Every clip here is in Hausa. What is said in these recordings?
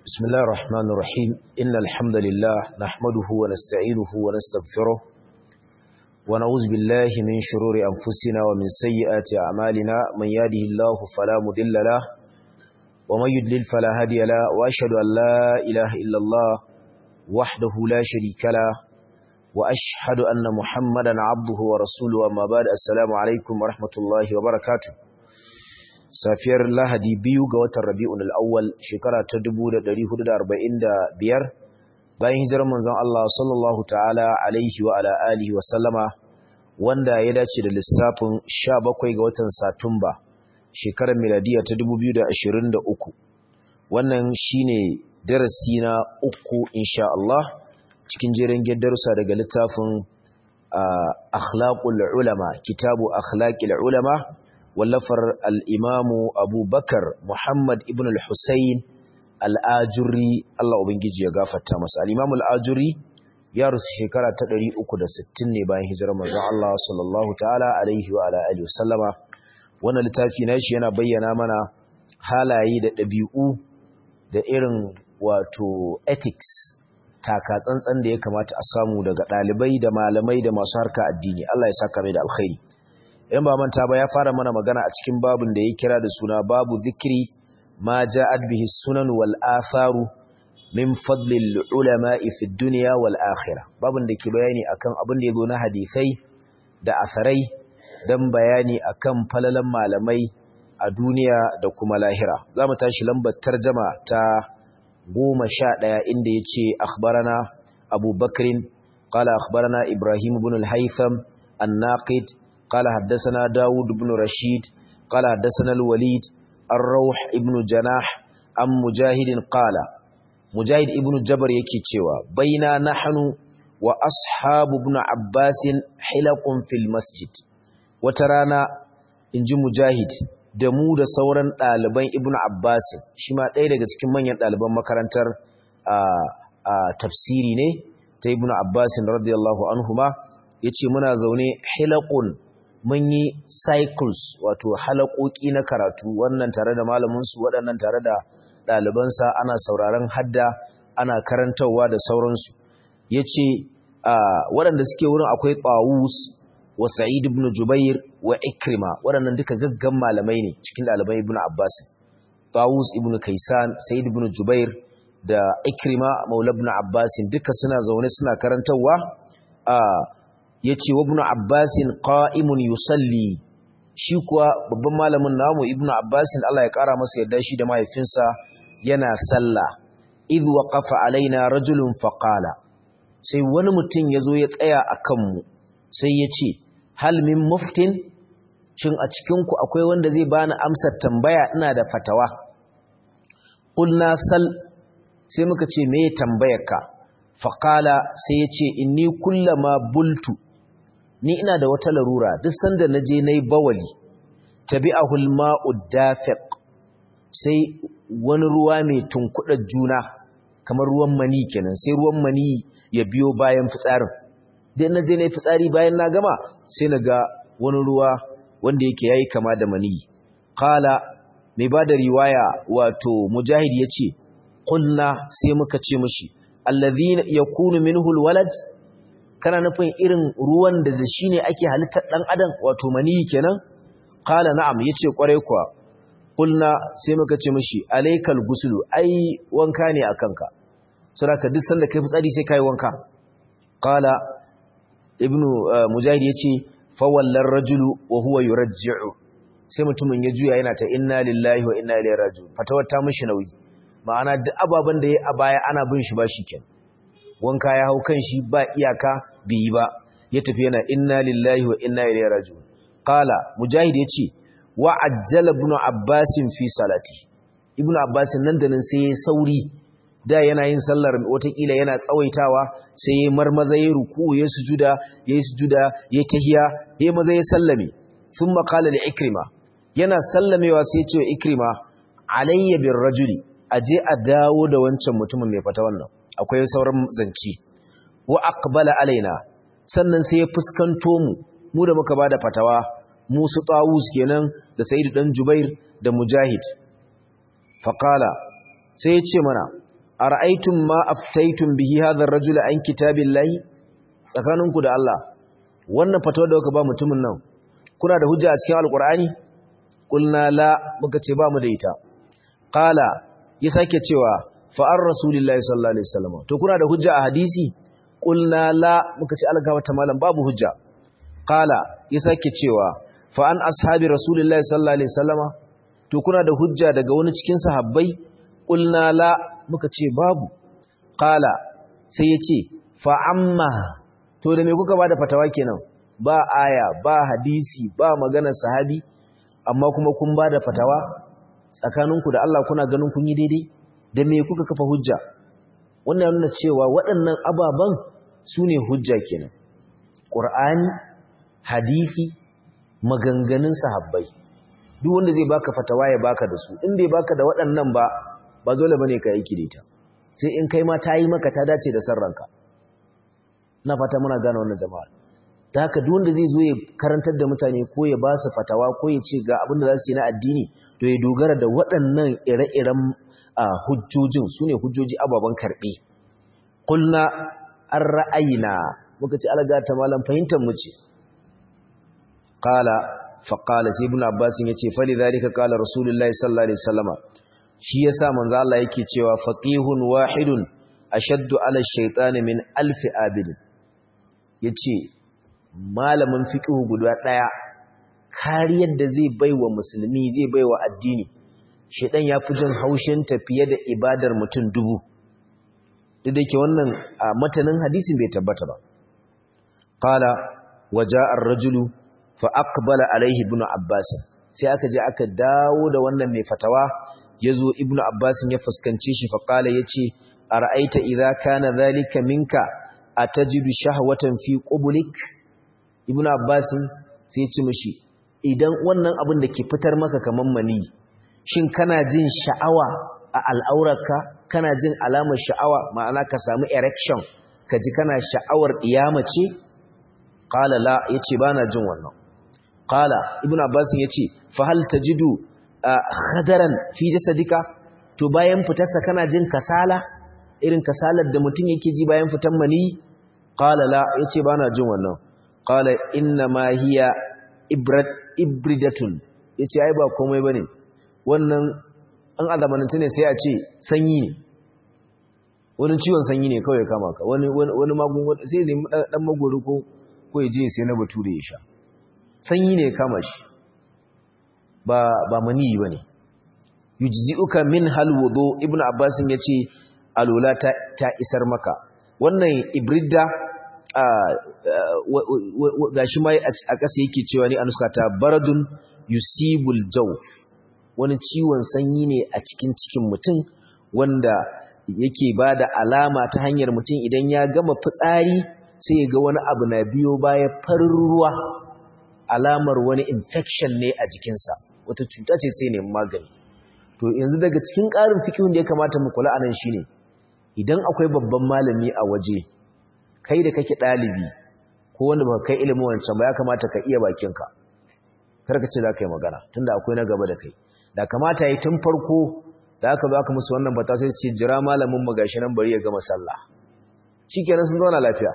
بسم الله الرحمن الرحيم إن الحمد لله نحمده ونستعينه ونستغفره ونعوذ بالله من شرور أنفسنا ومن سيئات أعمالنا من يهده الله فلا مضل له ومن يضلل فلا هادي له وأشهد أن لا إله إلا الله وحده لا شريك له وأشهد أن محمدا عبده ورسوله أما بعد السلام عليكم ورحمة الله وبركاته safiyar lahadi biyu ga watan rabi'un al'awwal shekara ta 1445 bayan hijirar manzon Allah sallallahu ta'ala alaihi wa ala alihi wa sallama wanda ya dace da lissafin 17 ga watan satumba shekarar miladiya ta 2023 wannan shine darasi na uku insha Allah cikin jerin darussa daga littafin akhlaqul ulama kitabu akhlaqil ulama wallafar al'imamu abubakar Muhammad ibn al-Husayn al'ajuri Allah Ubangiji ya gafarta masa. Al'imamu al'ajuri ya rusu shekara ta 360 ne bayan hijirar manzon Allah sallallahu ta'ala alaihi wa alaihi wasallama. Wannan littafi na shi yana bayyana mana halaye da ɗabi'u da irin wato ethics taka tsantsan da ya kamata a samu daga ɗalibai da malamai da masu harka addini. Allah ya saka mai da alkhairi. in ba manta ba ya fara mana magana a cikin babun da ya kira da suna babu zikiri ma ja'at bihi sunan wal atharu min fadlil ulama'i fi dunya wal akhirah babun da ke bayani akan abin da yazo na hadisai da asarai dan bayani akan falalan malamai a duniya da kuma lahira zamu tashi lambar tarjuma ta 11 inda yace akhbarana Abu Bakrin qala akhbarana Ibrahim ibn al-Haytham an-Naqid قال حدثنا داود بن رشيد قال حدثنا الوليد الروح ابن جناح أم مجاهد قال مجاهد ابن جبر يكي تشوى بين نحن وأصحاب ابن عباس حلق في المسجد وترانا inji mujahid da mu da sauran ɗaliban ibnu abbas shi ma ɗaya daga cikin manyan ɗaliban makarantar tafsiri ne ta ibnu abbas radiyallahu anhuma yace muna zaune hilaqun mun yi cycles wato halakoki na karatu wannan tare da malaminsu waɗannan tare da ɗalibansa ana sauraron hadda ana karantarwa da sauransu ya ce waɗanda suke wurin akwai ɓawus wa sa'id ibn jubair wa ikrima waɗannan duka gaggan malamai ne cikin ɗaliban ibn abbas ɓawus ibn kaisan sa'id ibn jubair da ikrima maula ibn abbas duka suna zaune suna karantarwa ya ce wa ibn abbasin qa'imun yusalli shi kuwa babban malamin namu ibn abbasin Allah ya kara masa yadda shi da mahaifinsa yana sallah idh waqafa alaina rajulun faqala sai wani mutum yazo ya tsaya akan mu sai ya ce hal min muftin shin a cikin ku akwai wanda zai bani amsar tambaya ina da fatawa qulna sal sai muka ce me tambayarka faqala sai ya ce inni kullama bultu ni ina da wata larura duk sanda na je na yi bawali tabi'ahu al-ma'u dafiq sai wani ruwa mai tunkuɗa juna kamar ruwan mani kenan sai ruwan mani ya biyo bayan fitsarin dan na je na yi fitsari bayan na gama sai na ga wani ruwa wanda yake yayi kama da mani qala mai bada riwaya wato mujahid yace qulna sai muka ce mishi alladhina yakunu minhu al-walad kana nufin irin ruwan da da shi ne ake halittar ɗan adam wato maniyi kenan kala na'am yace kwarai kuwa kulna sai muka ce mishi alaikal gusulu ai wanka ne a kanka saboda duk sanda kai fitsari sai kai wanka kala ibnu mujahid yace fa wallar rajulu wa huwa yurajji'u sai mutumin ya juya yana ta inna lillahi wa inna ilaihi raji'un fatawar ta mishi nauyi ma'ana duk ababen da ya a baya ana bin shi ba shi kenan wanka ya hau kan shi ba iyaka biyi ba ya tafi yana inna lillahi wa inna ilaihi raji'un qala mujahid yace wa ajjala ibn abbas fi salati ibn abbas nan da nan sai ya sauri da yana yin sallar watakila yana tsawaitawa sai ya marmaza ya ruku ya sujuda ya sujuda ya tahiya ya maza ya sallame thumma qala li ikrima yana sallamewa sai ya ce wa ikrima alayya bir rajuli aje a dawo da wancan mutumin mai fata wannan akwai sauran zanci wa aqbala alaina sannan sai ya fuskanto mu mu da muka bada fatawa mu su tawus kenan da sayyid dan jubair da mujahid faqala sai ya ce mana ara'aytum ma aftaytum bihi hadha ar-rajul an kitabillahi tsakaninku da Allah wannan fatawa da kuka ba mutumin nan kuna da hujja a cikin alqur'ani qulna la muka ce ba mu da ita qala ya sake cewa fa ar rasulillahi sallallahu alaihi wasallam to kuna da hujja a hadisi qulna la muka ce alga wata malam babu hujja qala ya sake cewa fa an ashabi rasulillahi sallallahu alaihi wasallam to kuna da hujja daga wani cikin sahabbai qulna la muka ce babu qala sai ya ce fa amma to da me kuka bada fatawa kenan ba aya ba hadisi ba maganar sahabi amma kuma kun bada fatawa tsakaninku da Allah kuna ganin kun yi daidai da me kuka kafa hujja wannan yana cewa waɗannan ababan su ne hujja kenan ƙur'ani hadisi maganganun sahabbai duk wanda zai baka fatawa ya baka da su in bai baka da waɗannan ba ba dole bane ka yi ita sai in kai ma ta yi maka ta dace da sarranka na fata muna gane wannan jama'a da haka duk wanda zai zo ya karantar da mutane ko ya ba su fatawa ko ya ce ga abin da za su yi na addini to ya dogara da waɗannan ire-iren hujjojin su ne hujjoji ababen karɓe kulna an ra'ayina muka ce alaga ta malam fahimtar mu ce qala fa qala sai ibn abbas yace fa li zalika qala rasulullahi sallallahu alaihi wasallama shi yasa manzo Allah yake cewa faqihun wahidun ashaddu ala ash-shaytan min alf abid yace malamin fiqhu guda daya kariyar da zai baiwa musulmi zai baiwa addini shedan yafi jin haushin tafiye da ibadar mutum dubu duk da yake wannan matanin hadisin bai tabbata ba qala waja'a ar-rajulu fa aqbala alaihi ibn abbas sai aka je aka dawo da wannan mai fatawa yazo ibn abbas ya fuskance shi fa qala yace ara'aita idza kana zalika minka atajidu shahwatan fi qublik ibn abbas sai ya ce mishi idan wannan abin da ke fitar maka kaman mani shin kana jin sha'awa a al'aurarka kana jin alamar sha'awa ma'ana ka samu erection ka ji kana sha'awar iyama ce qala la yace bana jin wannan qala ibn abbas yace fa hal tajidu khadaran fi jasadika to bayan fitarsa kana jin kasala irin kasalar da mutum yake ji bayan fitan mani qala la yace bana jin wannan qala inna ma hiya ibrat ibridatun yace ai ba komai bane wannan an azamanance ne sai a ce sanyi ne wani ciwon sanyi ne kawai kama ka wani wani magungun sai ne dan magoro ko ko ya je sai na bature ya sha sanyi ne kama shi ba ba mani bane yujzi'uka min hal wudu ibnu abbas yace alula ta, ta isar maka wannan ibrida gashi mai a ƙasa yake cewa ni anuska ta baradun yusibul jaw wani ciwon sanyi ne a cikin cikin mutum wanda yake ba da alama ta hanyar mutum idan ya gama fitsari sai ya ga wani abu na biyo baya farin ruwa alamar wani infection ne a jikinsa wata cuta ce sai ne magani to yanzu daga cikin ƙarin fikihun da ya kamata mu kula anan shine idan akwai babban malami a waje kai da kake ɗalibi ko wanda ba kai ilimin wancan ba ya kamata ka iya bakinka kar ka ce za ka yi magana tunda akwai na gaba da kai da kamata yi tun farko da aka zo aka musu wannan bata sai su ce jira malamin mu gashi nan bari ya gama sallah shikenan sun zauna lafiya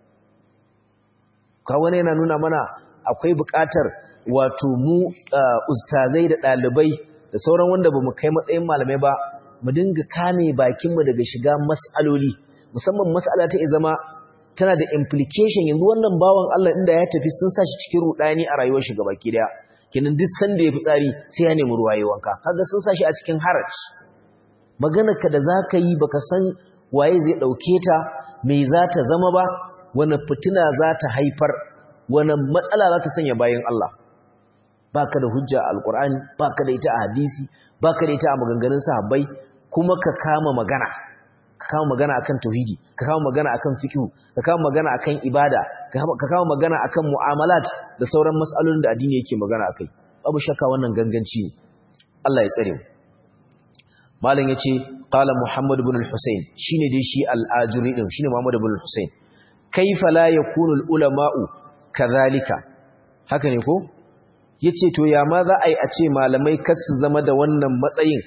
ka wani yana nuna mana akwai buƙatar wato mu ustazai da ɗalibai da sauran wanda ba mu kai matsayin malamai ba mu dinga kame bakinmu daga shiga mas'aloli musamman mas'ala ta zama tana da implication yanzu wannan bawan Allah inda ya tafi sun sa shi cikin rudani a rayuwar shi gabaki daya kenan duk sanda ya fi tsari sai ya nemi ruwa yi wanka kaga sun sashi a cikin haraj maganar ka da zaka yi baka san waye zai dauke ta me za ta zama ba wani fitina za ta haifar wani matsala za ta sanya bayan Allah baka da hujja a alqur'ani baka da ita a hadisi baka da ita a maganganun sahabbai kuma ka kama magana ka kama magana akan tauhidi ka kama magana akan fiqh ka kama magana akan ibada ka kama magana akan mu'amalat da sauran mas'alolin da addini yake magana akai babu shakka wannan ganganci ne Allah ya tsare mu malam yace qala muhammad ibn al-husayn shine dai shi al-ajuri din shine muhammad ibn al-husayn kaifa la yakunu al-ulama'u kadhalika haka ne ko yace to ya ma za a yi a ce malamai kar su zama da wannan matsayin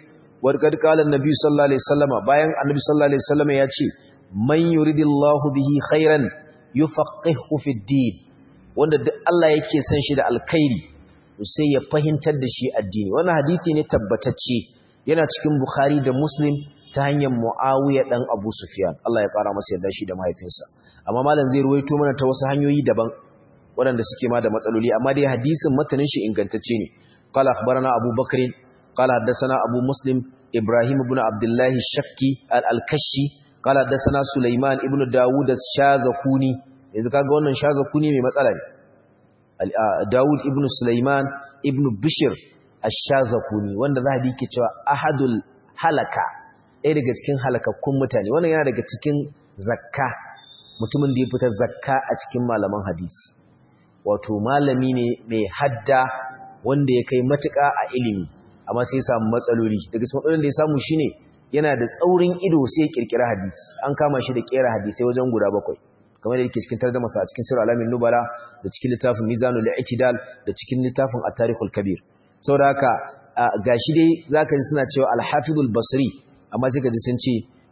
warkad qala annabi sallallahu alaihi wasallama bayan annabi sallallahu alaihi wasallama ya ce man yuridillahu bihi khairan yufaqihu fid din wanda duk Allah yake son shi da alkhairi sai ya fahimtar da shi addini wannan hadisi ne tabbatacce yana cikin bukhari da muslim ta hanyar muawiya dan abu sufyan Allah ya kara masa yarda shi da mahaifinsa amma malam zai ruwaito mana ta wasu hanyoyi daban waɗanda suke ma da matsaloli amma dai hadisin matanin shi ingantacce ne qala akhbarana abu bakr qala haddathana abu muslim ibrahim ibn abdullah shakki al-kashi qala haddathana sulaiman ibn dawud ash-shazakuni yanzu kaga wannan shazakuni mai matsala ne dawud ibn sulaiman ibn bishr ash-shazakuni wanda zahabi ke cewa ahadul halaka ɗaya daga cikin halakakkun mutane wannan yana daga cikin zakka mutumin da ya fita zakka a cikin malaman hadisi wato malami ne mai hadda wanda ya kai matuƙa a ilimi amma sai ya samu matsaloli daga cikin matsalolin da ya samu shine yana da tsaurin ido sai ya kirkira hadisi an kama shi da kera hadisai wajen guda bakwai kamar da yake cikin tarjuma sa a cikin sirr alamin nubala da cikin littafin mizanul i'tidal da cikin littafin at-tarikhul kabir saboda haka gashi dai zaka ji suna cewa al-hafizul basri amma sai ka ji sun ce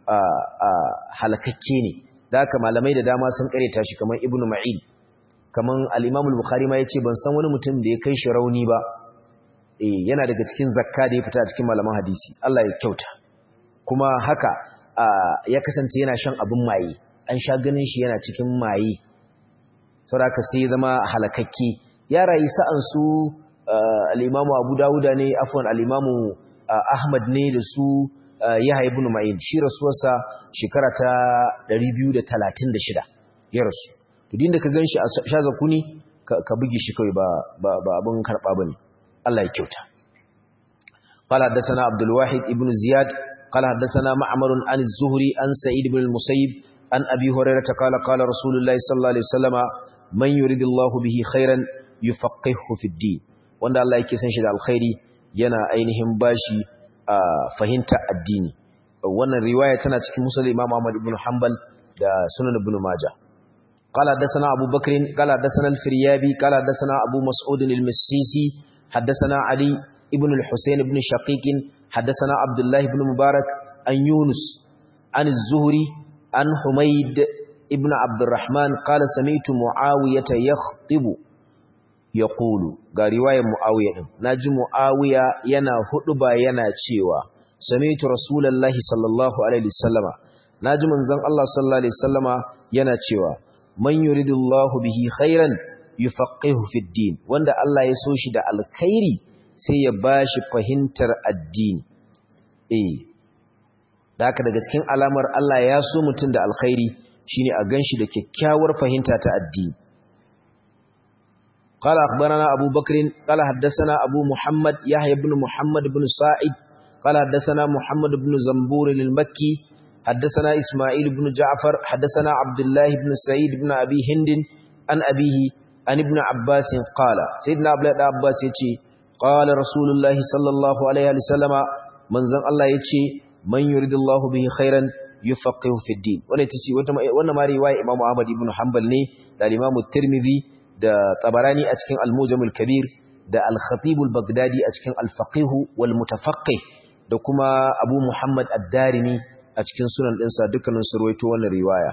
halakakke ne da haka malamai da dama sun kareta shi kamar ibnu ma'in kamar al-imam al-bukhari ma yace ban san wani mutum da ya kai shi rauni ba eh yana daga cikin zakka da ya fita a cikin malaman hadisi Allah ya kyauta kuma haka ya kasance yana shan abin maye an sha ganin shi yana cikin maye saboda sai ya zama halakakke ya rayu sa'an su al-imamu Abu Dawuda ne afwan al-imamu Ahmad ne da su Yahya ibn Ma'in shi rasuwarsa shekara ta 236 ya rasu to din da ka ganshi a shazakuni ka buge shi kai ba ba abin karba bane Allah ya kyauta قال حدثنا عبد الواحد ابن زياد قال حدثنا معمر عن الزهري عن سعيد بن المسيب عن أبي هريرة قال قال رسول الله صلى الله عليه وسلم من يريد الله به خيرا يفقهه في الدين wanda Allah yake san shi da alkhairi yana ainihin bashi fahimta addini wannan riwaya tana cikin musnad Imam Ahmad ibn Hanbal da Sunan Ibn Majah قال حدثنا أبو بكر قال حدثنا الفريابي قال حدثنا أبو مسعود المسيسي حدثنا علي ابن الحسين بن شقيق حدثنا عبد الله بن مبارك عن يونس عن الزهري عن حميد ابن عبد الرحمن قال سمعت معاوية يخطب يقول ga riwayar Muawiya din naji Muawiya yana huduba yana cewa sami'tu rasulullahi sallallahu alaihi wasallama naji manzon Allah sallallahu alaihi wasallama yana cewa man yuridullahu bihi khairan yufaqihu fid din wanda Allah ya so shi da alkhairi sai ya bashi fahimtar addini eh da haka daga cikin alamar Allah ya so mutum da alkhairi shine a ganshi da kyakkyawar fahimta ta addini قال أخبرنا أبو بكر قال حدثنا أبو محمد يحيى بن محمد بن سعيد قال حدثنا محمد بن زنبور المكي حدثنا إسماعيل بن جعفر حدثنا عبد الله بن سعيد بن أبي هند عن أبيه عن ابن عباس قال سيدنا عبد الله عباس يتي قال رسول الله صلى الله عليه وسلم من زن الله يتي من يريد الله به خيرا يفقه في الدين wannan tace wannan ma riwaya Imam Ahmad ibn Hanbal ne da Imam Tirmidhi da Tabarani a cikin Al-Mujam al-Kabir da Al-Khatib al-Baghdadi a cikin Al-Faqih wal Mutafaqqih da kuma Abu Muhammad ad-Darimi a cikin sunan ɗinsa dukkanin su ruwaito wannan riwaya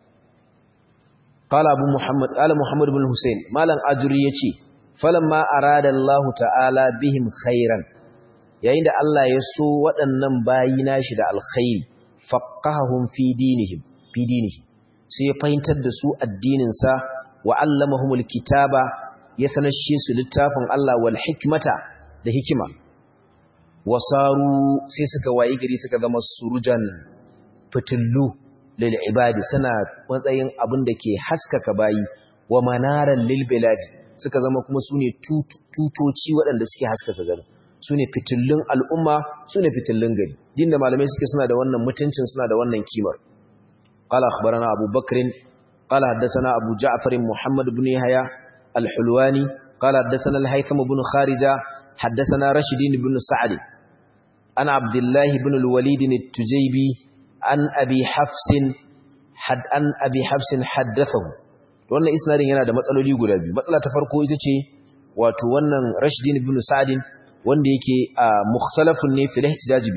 qala Abu Muhammad qala Muhammad ibn Hussein malam Ajuri yace falamma arada Allah ta'ala bihim khairan yayin da Allah ya so waɗannan bayi nashi da alkhairi faqahum fi dinihim fi dinihi sai ya fahimtar da su addinin sa wa allamahumul kitaba ya sanashe su littafin Allah wal hikmata da hikima wasaru sai suka wayi gari suka zama surujan fitillu lil ibadi suna matsayin abin da ke haskaka bayi wa manaran lil biladi suka zama kuma sune tutoci waɗanda suke haskaka gari sune fitillun al'umma sune fitillun gari dinda malamai suke suna da wannan mutuncin suna da wannan kimar qala akhbarana abu bakrin qala haddathana abu ja'far muhammad ibn yahya al-hulwani qala haddathana al-haytham ibn kharija haddathana rashid ibn sa'd an abdullah ibn al-walid at-tujaybi an abi hafsin had an abi hafsin haddathahu wannan isnadin yana da matsaloli guda biyu matsala ta farko ita ce wato wannan Rashdin ibn Sa'd wanda yake mukhtalafun ne fil ihtijaj bihi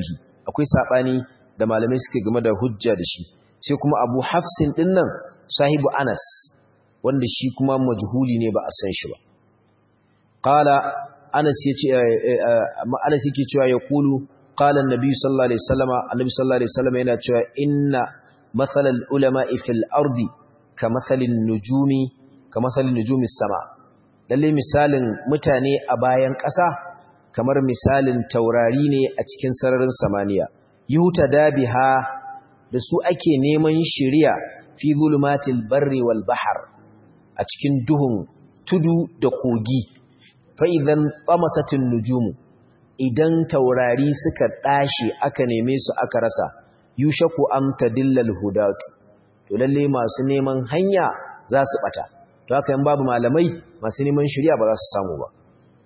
akwai sabani da malamai suke game da hujja da shi sai kuma Abu Hafsin dinnan sahibu Anas wanda shi kuma majhuli ne ba a san shi ba qala Anas yace Anas yake cewa ya kulu qala an-nabi sallallahu alaihi wasallama annabi sallallahu alaihi wasallama yana cewa inna mathalal ulama'i fil ardi kamathalin nujumi kamathalin nujumi sama lalle misalin mutane a bayan ƙasa kamar misalin taurari ne a cikin sararin samaniya yuta dabiha da su ake neman shiriya fi zulumatil barri wal bahr a cikin duhun tudu da kogi fa idan qamasatin nujumu idan taurari suka dashi aka neme su aka rasa yushaku an tadillal hudatu to lalle masu neman hanya za su bata to haka in babu malamai masu neman shiriya ba za su samu ba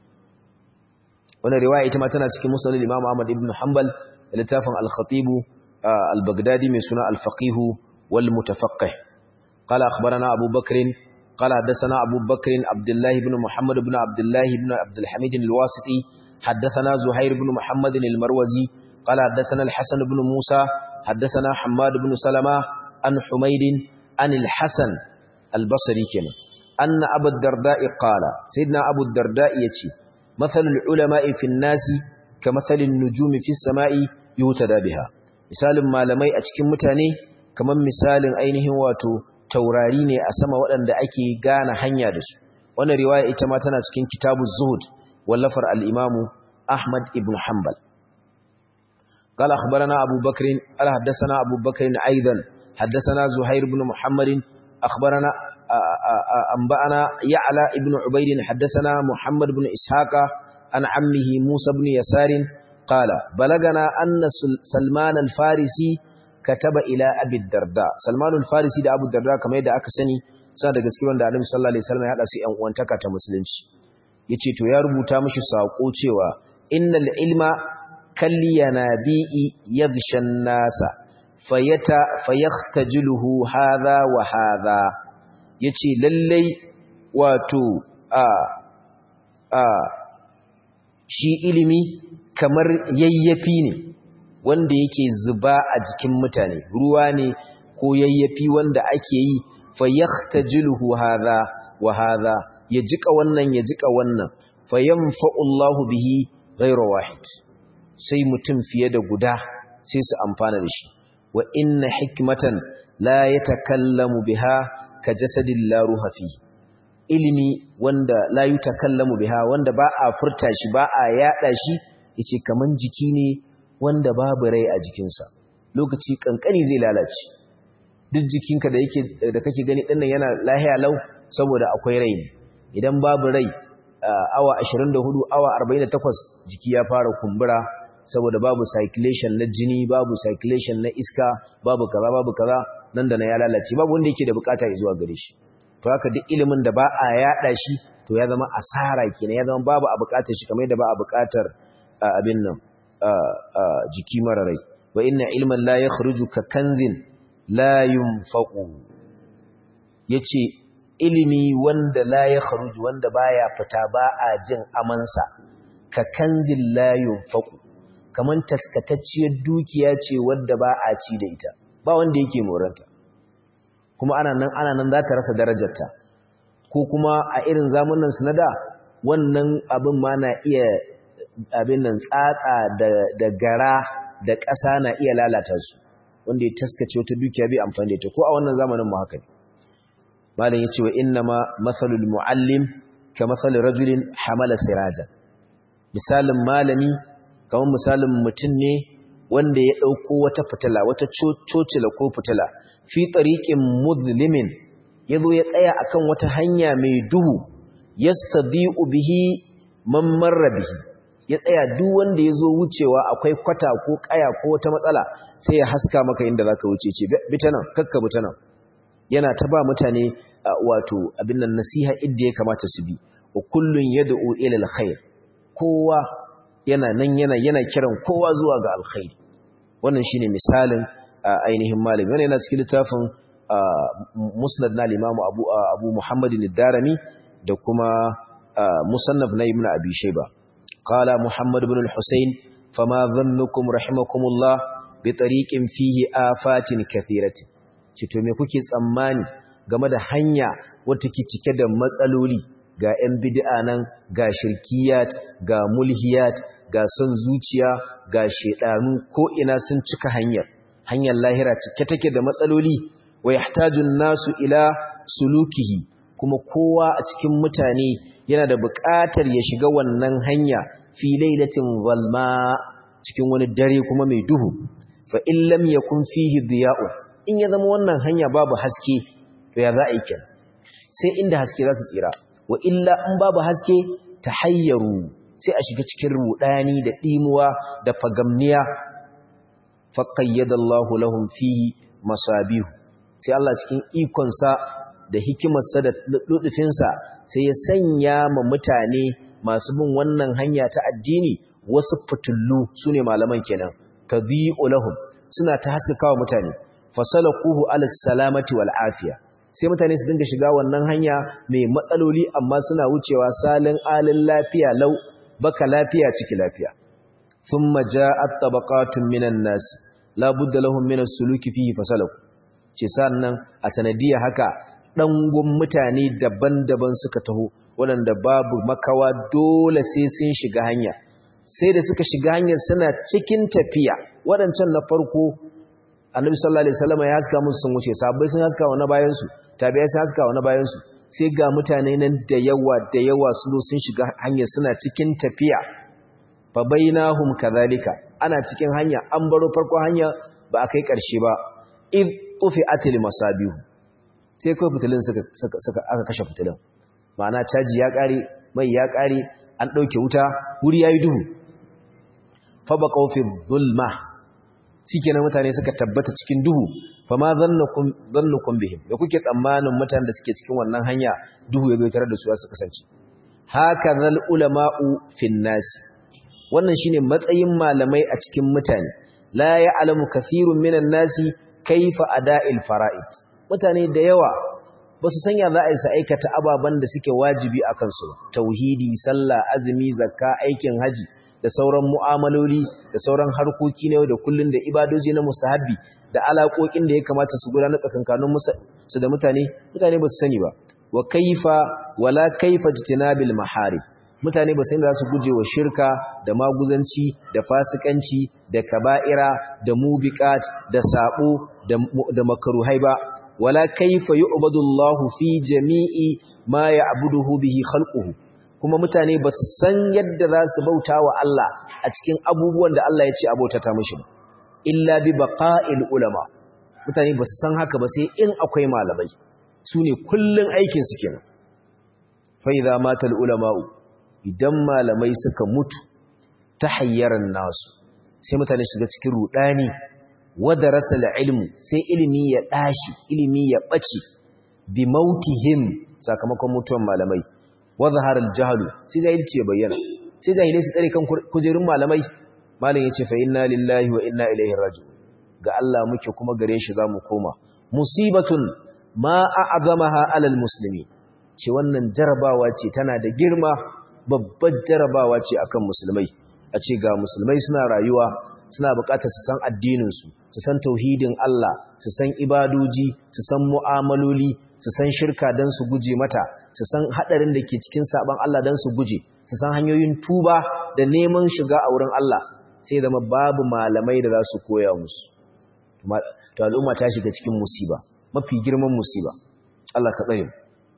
wannan riwaya ita ma tana cikin musnad al-Imam Ahmad ibn Hanbal da littafin al-Khatib al-Baghdadi mai suna al-Faqih wal Mutafaqqih qala akhbarana Abu Bakr qala hadathana Abu Bakr Abdullah ibn Muhammad ibn Abdullah ibn Abdul Hamid al-Wasiti hadathana Zuhair ibn Muhammad al-Marwazi qala hadathana al-Hasan ibn Musa hadathana Hammad ibn Salama an Humayd an al-Hasan al-Basri kenan anna Abu Darda qala sayyidina Abu Darda yace مثل العلماء في الناس كمثل النجوم في السماء يهتدى بها misalin malamai a cikin mutane kamar misalin ainihin wato taurari ne a sama waɗanda ake gane hanya da su wannan riwaya ita ma tana cikin kitabuz zuhud wallafar al-imam Ahmad ibn Hanbal قال أخبرنا أبو بكر قال حدثنا أبو بكر أيضا حدثنا زهير بن محمد أخبرنا أنبأنا يعلى ابن عبيد حدثنا محمد بن إسحاق عن عمه موسى بن يسار قال بلغنا أن سلمان الفارسي كتب إلى أبي الدرداء سلمان الفارسي ده أبو الدرداء كما يدعى أكسني sana da gaske wanda Annabi sallallahu alaihi wasallam ya hada su ƴan uwantaka ta musulunci yace to ya rubuta mishi sako cewa innal ilma kalyanabi'i yaghshan nasa fayata fayakhtajiluhu hadha wa hadha yace lallai wato a a shi ilimi kamar yayyafi ne wanda yake zuba a jikin mutane ruwa ne ko yayyafi wanda ake yi fayakhtajiluhu hadha wa hadha ya jika wannan ya jika wannan fayanfa'u Allahu bihi ghayra wahid sai mutum fiye da guda sai su amfana da shi wa inna hikmatan la yatakallamu biha ka jasadin la ruha fi ilimi wanda la yutakallamu biha wanda ba a furta shi ba a yada shi yace kaman jiki ne wanda babu rai a jikinsa lokaci kankani zai lalace duk jikinka da yake da kake gani dinnan yana lahiya lau saboda akwai rai idan babu rai awa 24 awa 48 jiki ya fara kumbura saboda babu circulation na jini babu circulation na iska babu kaza babu kaza nan da na ya lalace babu wanda yake da bukata zuwa gare shi to haka duk ilimin da ba a yada shi to ya zama asara kenan ya zama babu a bukatar shi kamar yadda ba a bukatar abin nan jiki mara rai wa inna ilman la yakhruju ka kanzin la yunfaqu yace ilimi wanda la yakhruju wanda baya fita ba a jin amansa ka kanzin la yunfaqu kaman taskatacciyar dukiya ce wadda ba a ci da ita ba wanda yake moranta kuma ana nan ana nan za ta rasa darajarta ko kuma a irin zamanin su na da wannan abin ma na iya abin nan tsatsa da gara da ƙasa na iya lalata su wanda ya taskace wata dukiya bai amfani da ita ko a wannan zamanin mu haka ne malam yace wa inna ma masalul muallim ka masalin rajulin hamala siraja misalin malami kamar misalin mutum ne wanda ya ɗauko wata fitila wata cocila ko fitila fi tsariƙin muzlimin ya zo ya tsaya akan wata hanya mai duhu ya stadi'u bihi man marra bihi ya tsaya duk wanda ya zo wucewa akwai kwata ko ƙaya ko wata matsala sai ya haska maka inda za ka wuce ce bita nan kakka bita nan yana ta ba mutane wato abin nan nasiha idda ya kamata su bi wa kullun yad'u ila alkhair kowa yana nan yana yana kiran kowa zuwa ga alkhairi wannan shine misalin ainihin malami wannan yana cikin littafin musnad na limamu abu abu muhammadin ad-darimi da kuma musannaf na ibnu abi shayba qala muhammad ibn al-husayn fama dhannukum rahimakumullah bi tariqin fihi afatin kathiratin cito me kuke tsammani game da hanya wata ke cike da matsaloli ga 'yan bid'a nan ga shirkiyat ga mulhiyat ga son zuciya ga shedanu ko ina sun cika hanyar hanyar lahira cike take da matsaloli wa yahtajun nasu ila sulukihi kuma kowa a cikin mutane yana da buƙatar ya shiga wannan hanya fi lailatin zalma cikin wani dare kuma mai duhu fa in lam yakun fihi diya'un in ya zama wannan hanya babu haske to ya za a yi kenan sai inda haske za su tsira wa illa in babu haske tahayyaru sai a shiga cikin rudani da dimuwa da fagamniya faqayyadallahu lahum fihi masabihu sai Allah cikin ikonsa da hikimarsa da lutufinsa sai ya sanya ma mutane masu bin wannan hanya ta addini wasu fitullu sune malaman kenan tadhi'u lahum suna ta haskakawa mutane fasalakuhu ala salamati wal afiya sai mutane su dinga shiga wannan hanya mai matsaloli amma suna wucewa salin alin lafiya lau baka lafiya ciki lafiya thumma ja'at tabaqatun minan nas la budda lahum min as-suluki fihi fasalaku ce sannan a sanadiyya haka dangun mutane daban-daban suka taho waɗanda babu makawa dole sai sun shiga hanya sai da suka shiga hanyar suna cikin tafiya waɗancan na farko annabi sallallahu alaihi wasallam ya haska musu sun wuce sahabbai sun haska wa na bayan su tabi'ai sun haska wa na bayan su sai ga mutane nan da yawa da yawa sun zo sun shiga hanyar suna cikin tafiya fa bainahum kadhalika ana cikin hanya an baro farko hanya ba a kai karshe ba id tufi'atil masabihu sai kai fitilin suka suka aka kashe fitilin ma'ana caji ya kare mai ya kare an dauke wuta wuri yayi duhu fa baqaw fi dhulma shikenan mutane suka tabbata cikin duhu fama zannukum zannukum bihim da kuke tsammanin mutanen da suke cikin wannan hanya duhu ya bai tare da su su kasance hakazal ulama'u fin nas wannan shine matsayin malamai a cikin mutane la ya'lamu kathirun minan nasi kaifa ada'il fara'id mutane da yawa ba su sanya za a yi su aikata ababen da suke wajibi a kansu tauhidi sallah azumi zakka aikin haji da sauran mu'amaloli da sauran harkoki na yau da kullun da ibadoji na mustahabbi da alaƙoƙin da ya kamata su gudanar tsakankanin su da mutane mutane ba su sani ba wa kaifa wala kaifa jitinabil mahari mutane ba sani da su guje wa shirka da maguzanci da fasikanci da kaba'ira da mubiqat da sabo da makaruhai ba wala kaifa yu'badullahu fi jami'i ma ya'buduhu bihi khalquhu kuma mutane ba su san yadda za su bauta wa Allah a cikin abubuwan da Allah ya ce abautata mishi ba illa bi baqa'il ulama mutane ba su san haka ba sai in akwai malamai su ne kullun aikin su kenan fa idza matal ulama'u idan malamai suka mutu tahayyaran nasu sai mutane shiga cikin rudani wada rasal ilmu sai ilimi ya dashi ilimi ya bace bi mautihim sakamakon mutuwan malamai wadhahara al-jahlu sai jahilci ya bayyana sai jahilai su tsare kan kujerun malamai malam yace fa inna lillahi wa inna ilaihi raji'un ga Allah muke kuma gare shi zamu koma musibatun ma a'zamaha alal muslimi ce wannan jarabawa ce tana da girma babbar jarabawa ce akan musulmai a ce ga musulmai suna rayuwa suna bukatar su san addinin su su san tauhidin Allah su san ibadoji su san mu'amaloli su san shirka dan su guje mata su san hadarin da ke cikin saban Allah dan su guje su san hanyoyin tuba da neman shiga a wurin Allah sai zama babu malamai da za su koya musu to al'umma ta shiga cikin musiba mafi girman musiba Allah ka tsare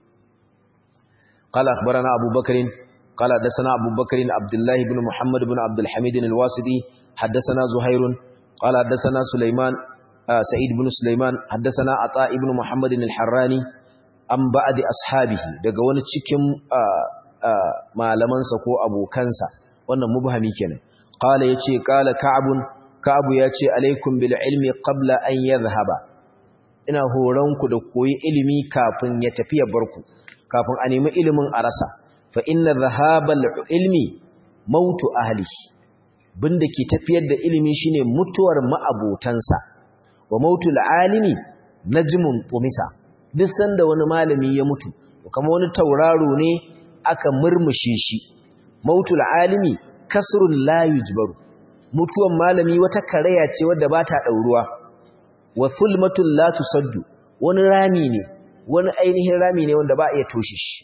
قال أخبرنا أبو بكر قال حدثنا أبو بكر عبد الله بن محمد بن عبد الحميد الواسطي حدثنا زهير قال حدثنا سليمان آه سعيد بن سليمان حدثنا عطاء بن محمد الحراني an ba'adi ashabihi daga wani cikin malamansa ko abokansa wannan mubhami kenan qala yace qala ka'bun ka'bu yace alaikum bil ilmi qabla an yadhhaba ina horon ku da koyi ilimi kafin ya tafi ya barku kafin a nemi ilimin a rasa fa inna dhahabal ilmi mautu ahli binda ke tafiyar da ilimi shine mutuwar ma'abotansa wa mautul alimi najmun tumisa duk sanda wani malami ya mutu kamar wani tauraro ne aka murmushe shi mautul alimi kasrun la yujbaru mutuwan malami wata karaya ce wadda ba ta ɗauruwa wa fulmatul la tusaddu wani rami ne wani ainihin rami ne wanda ba a iya toshe shi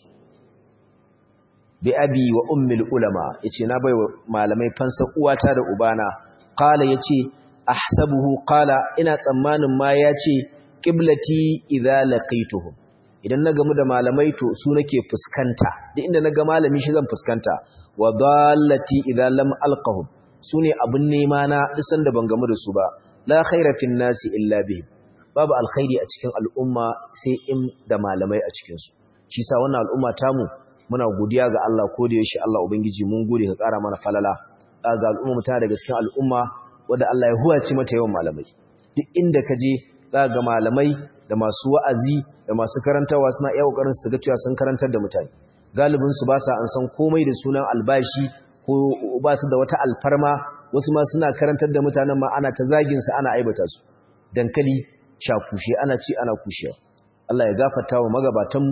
bi abi wa ummil ulama yace na baiwa malamai fansa uwata da ubana qala yace ahsabuhu qala ina tsammanin ma yace qiblati idza laqaituhum idan na gamu da malamai to su nake fuskanta duk inda naga malami shi zan fuskanta wa dallati idza lam alqahum sune abun nema na duk sanda ban gamu da su ba la khaira fin nasi illa bihim babu alkhairi a cikin al'umma sai in da malamai a cikin su shi sa wannan al'umma tamu muna godiya ga Allah ko da yaushe Allah ubangiji mun gode ka ƙara mana falala ga al'umma ta daga cikin al'umma wanda Allah ya huwace mata yawan malamai duk inda ka je za ga malamai da masu wa'azi da masu karantawa suna iya kokarin su ga cewa sun karantar da mutane galibin su ba sa an san komai da sunan albashi ko ba su da wata alfarma wasu ma suna karantar da mutanen ma ana ta zagin su ana aibata su dankali shakushe ana ci ana kushewa Allah ya gafarta wa magabatan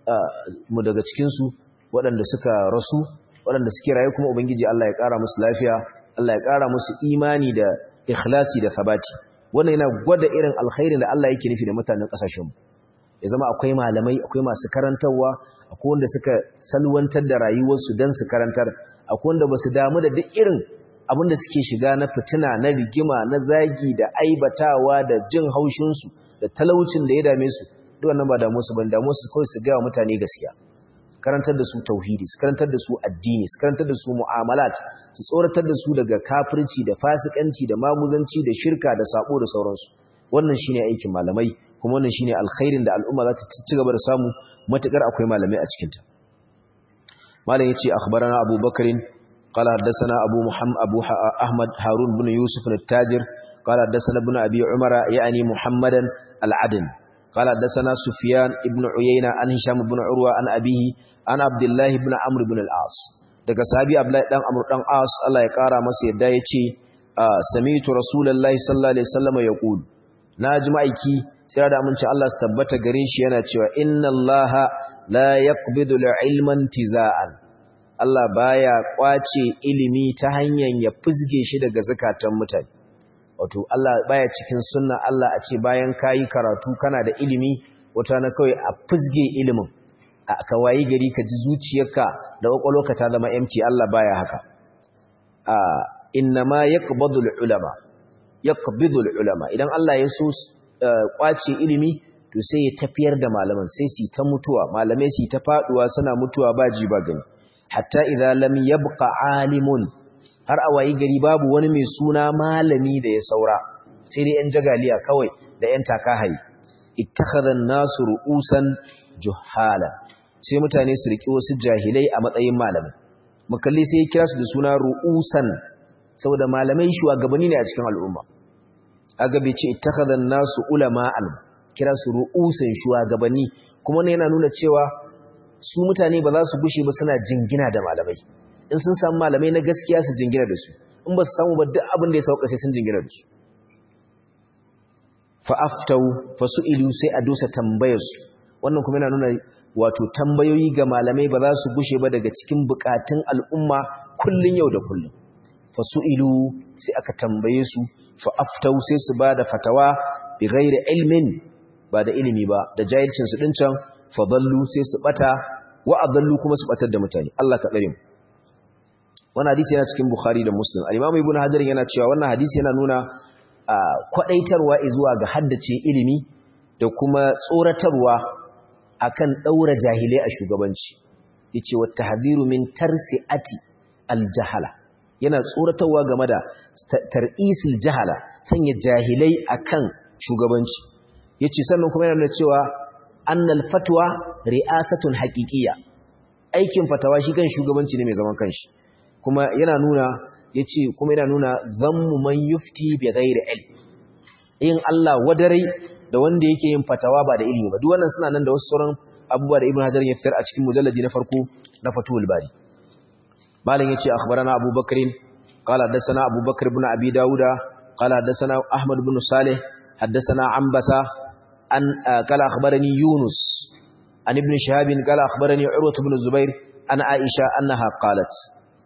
mu daga cikinsu waɗanda suka rasu waɗanda suke rayu kuma ubangiji Allah ya ƙara musu lafiya Allah ya ƙara musu imani da ikhlasi da sabati wannan yana gwada irin alkhairin da Allah yake nufi da mutanen ƙasashen mu ya zama akwai malamai akwai masu karantarwa akwai wanda suka salwantar da rayuwarsu don su karantar akwai wanda ba su damu da duk irin abin da suke shiga na fitina na rigima na zagi da aibatawa da jin haushinsu da talaucin da ya dame su duk wannan ba damu su ban damu su kawai su ga wa mutane gaskiya karantar da su tauhidi su karantar da su addini su karantar da su mu'amalat su tsoratar da su daga kafirci da fasikanci da maguzanci da shirka da sabo da sauransu wannan shine aikin malamai kuma wannan shine alkhairin da al'umma za ta ci gaba da samu matukar akwai malamai a cikin ta malam yace akhbarana Abu Bakrin قال حدثنا أبو محمد أبو أحمد هارون بن يوسف التاجر قال حدثنا ابن أبي عمر يعني محمدا العدن قال حدثنا سفيان ابن عيينة عن هشام بن عروة عن أبيه عن عبد الله بن عمرو بن العاص daga sahabi Abdullahi dan Amr dan As Allah ya kara masa yadda yace sami'tu rasulullahi sallallahu alaihi wasallam yaqul naji ma'aiki sai da mun ce Allah su tabbata gare shi yana cewa inna Allaha la yaqbidu al-ilman tizaan Allah baya kwace ilimi ta hanyar ya fizge shi daga zakatan mutane wato Allah baya cikin sunna Allah a ce bayan kayi karatu kana da ilimi wata na kawai a fizge ilimin a kawayi gari ka ji zuciyarka da kwakwalwarka ta zama empty Allah baya haka a innama yaqbidul ulama yaqbidul ulama idan Allah ya so kwace ilimi to sai ya tafiyar da malaman sai su ta mutuwa malamai su ta faduwa suna mutuwa ba ji ba gani hatta idza lam yabqa alimun har a wayi gari babu wani mai suna malami da ya saura sai dai yan jagaliya kawai da yan takahayi ittakhadha an-nasu ru'usan juhala sai mutane su riki wasu jahilai a matsayin malamai mukalli sai ya kira su da suna ru'usan saboda malamai shugabanni ne a cikin al'umma aga bai ce ittakhadha an-nasu ulama'an kira su ru'usan shugabanni kuma ne yana nuna cewa su mutane ba za su gushe ba suna jingina da malamai in sun samu malamai na gaskiya su jingina da su in ba su samu ba duk abin da ya sauka sai sun jingina da su fa'aftau fasu'ilu sai a dosa tambayarsu wannan kuma yana nuna wato tambayoyi ga malamai ba za su gushe ba daga cikin bukatun al'umma kullun yau da kullun fasu'ilu sai aka tambaye su fa'aftau sai su ba da fatawa bi ghairi ilmin ba da ilimi ba da jahilcin su din can fadallu sai su bata wa adallu kuma su batar da mutane Allah ka tsare mu wannan hadisi yana cikin Bukhari da Muslim al-Imam Ibn Hajar yana cewa wannan hadisi yana nuna kwadaitarwa zuwa ga haddace ilimi da kuma tsoratarwa akan daura jahilai a shugabanci yace wa tahdhiru min tarsiati al-jahala yana tsoratarwa game da tar'isil jahala sanya jahilai akan shugabanci yace sannan kuma yana nuna cewa annal fatwa ri'asatun haqiqiyya aikin fatawa shi kan shugabanci ne mai zaman kanshi kuma yana nuna yace kuma yana nuna zammu man yufti bi ghairi ilm yin Allah wadarai da wanda yake yin fatawa ba da ilimi ba duk wannan suna nan da wasu sauran abubuwa da Ibn Hajar ya fitar a cikin mujalladi na farko na Fathul Bari malam yace akhbarana Abu Bakrin qala hadathana Abu Bakr ibn Abi Dawuda qala hadathana Ahmad ibn Salih hadathana Ambasa an qala akhbarani Yunus an ibn Shihab qala akhbarani Urwa ibn Zubair an Aisha annaha qalat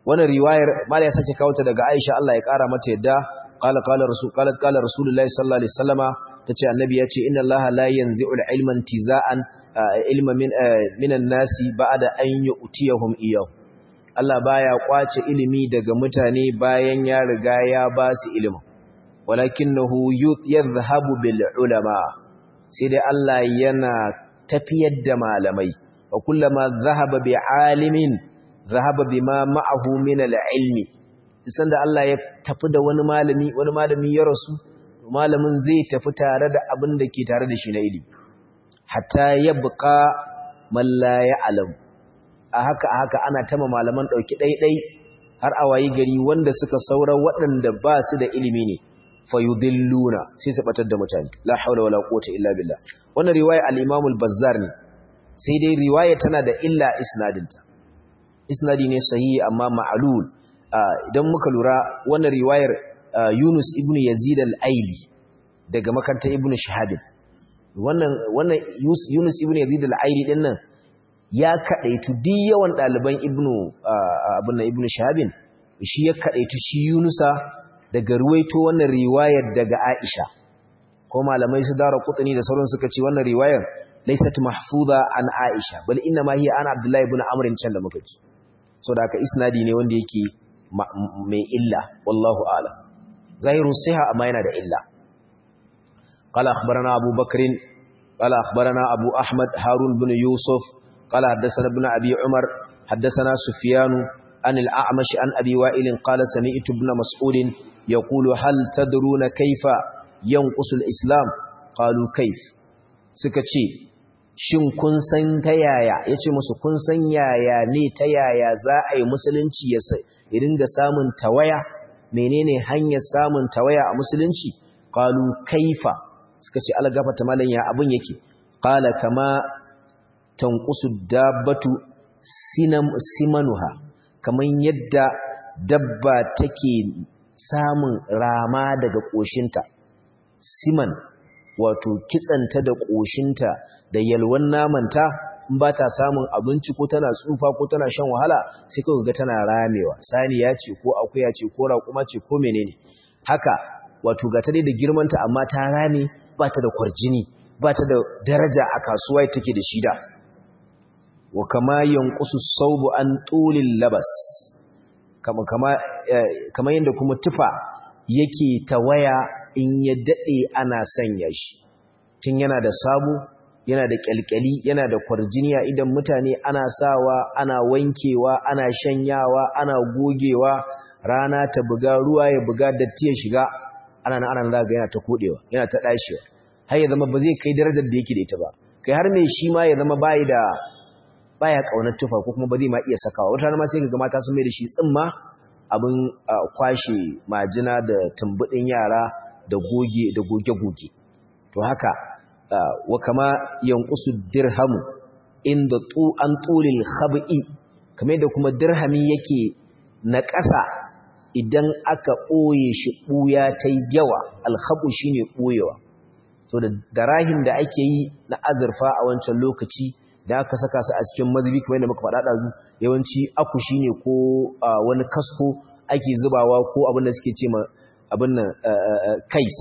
wannan riwayar mala ya sake kawo ta daga Aisha Allah ya kara mata yadda qala qala rasul qala qala rasulullahi sallallahu alaihi wasallama tace annabi ya ce inna allaha la yanzi'u al-ilma intiza'an ilma min minan nasi ba'da an yu'tiyahum iyyahu Allah baya kwace ilimi daga mutane bayan ya riga ya ba su ilimin walakinahu yadhhabu bil ulama sai dai Allah yana tafiyar da malamai wa kullama dhahaba bi alimin dhahaba bima ma'ahu min al ilmi sanda Allah ya tafi da wani malami wani malami ya rasu malamin zai tafi tare da abin da ke tare da shi na ilimi hatta yabqa man la ya'lam a haka a haka ana tama malaman dauki daidai har a wayi gari wanda suka saura waɗanda ba su da ilimi ne fayudilluna sai su batar da mutane la haula wala quwwata illa billah wannan riwaya al-Imam al-Bazzar ne sai dai riwaya tana da illa isnadinta isnadi ne sahihi amma ma'lul idan muka lura wannan riwayar Yunus ibn Yazid al-Aili daga makarantar Ibn Shihab wannan wannan Yunus ibn Yazid al-Aili din nan ya kadaitu duk yawan daliban Ibn abun Ibn Shihab shi ya kadaitu shi Yunusa daga ruwaito wannan riwayar daga Aisha ko malamai su dara kutani da sauran suka ce wannan riwayar laysat mahfuza an Aisha bal inna ma hiya an Abdullah ibn Amr can da muka ji so da haka isnadi ne wanda yake mai illa wallahu a'lam zahiru siha amma yana da illa qala akhbarana Abu Bakr qala akhbarana Abu Ahmad Harun ibn Yusuf qala haddathana ibn Abi Umar haddathana Sufyan عن الأعمش عن أبي وائل قال سمعت ابن مسعود يقول هل تدرون كيف ينقص الإسلام قالوا كيف سكتشي shin kun san ta yaya yace musu kun san yaya ne ta yaya za a yi musulunci ya ringa samun tawaya menene hanyar samun tawaya a musulunci qalu kaifa suka ce algafata malan ya abun yake qala kama tanqusu dabbatu sinam simanuha kamar yadda dabba take samun rama daga ƙoshinta siman wato kitsanta da ƙoshinta da yalwan namanta in ba ta samun abinci ko tana tsufa ko tana shan wahala sai kawai ga tana ramewa saniya ce ko akuya ce ko raƙuma ce ko menene haka wato ga ta dai da girmanta amma ta rame ba ta da kwarjini ba ta da daraja a kasuwa take da shida wa kama yanqusu saubu an tulil labas kama kama kama yanda kuma tufa yake tawaya in ya dade ana sanya shi tun yana da sabo yana da kyalkyali yana da kwarjiniya idan mutane ana sawa ana wankewa ana shanyawa ana gogewa rana ta buga ruwa ya buga datti ya shiga ana nan ana zaga yana ta kodewa yana ta dashewa har ya zama ba zai kai darajar da yake da ita ba kai har mai shi ma ya zama bai da baya kaunar tufa ko kuma ba zai ma iya sakawa wata ma sai ga mata sun mai da shi tsimma abin kwashe majina da tumbudin yara da goge da goge-goge to haka wa kama yanqusu dirhamu inda tu an tulil khab'i kamar da kuma dirhami yake na ƙasa idan aka ɓoye shi ɓuya ta yawa alhabu shine ɓoyewa so da darahim da ake yi na azurfa a wancan lokaci da aka saka su a cikin mazubi kamar yadda muka faɗa ɗazu yawanci akushi ne ko wani kasko ake zubawa ko abin da suke ce ma abin nan kais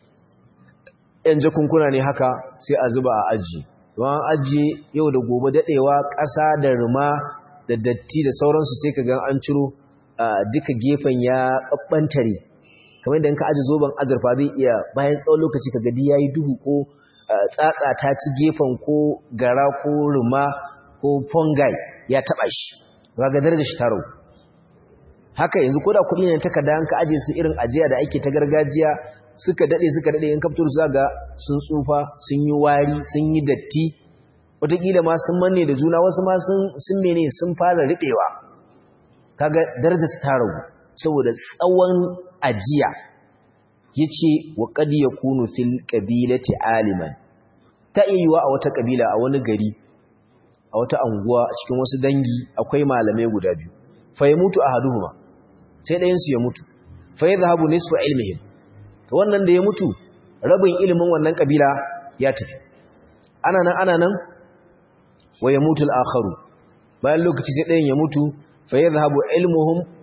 yan jakunkuna ne haka sai a zuba a aji don ajiye yau da gobe daɗewa ƙasa da ruma da datti da sauransu sai ka ga an ciro duka gefen ya ɓaɓɓantare kamar yadda ka aji zoben azurfa zai iya bayan tsawon lokaci ka gadi ya yi duhu ko tsatsa ta ci gefen ko gara ko ruma ko fungi ya taba shi ga darajar shi taro haka yanzu koda kuɗi ne takarda an ka aje su irin ajiya da ake ta gargajiya suka dade suka dade in kaftur su ga sun tsufa sun yi wari sun yi datti wataƙila ma sun manne da juna wasu ma sun sun mene sun fara riɓewa kaga darajar su taro saboda tsawon ajiya yace wa qad yakunu fil qabilati aliman ta iya a wata kabila a wani gari a wata anguwa a cikin wasu dangi akwai malamai guda biyu fa ya mutu ahaduhuma sai ɗayan su ya mutu fa yadhhabu nisfu ilmihim to wannan da ya mutu rabin ilimin wannan kabila ya tafi ana nan ana nan wa yamutu al-akharu bayan lokaci sai ɗayan ya mutu fa yadhhabu ilmuhum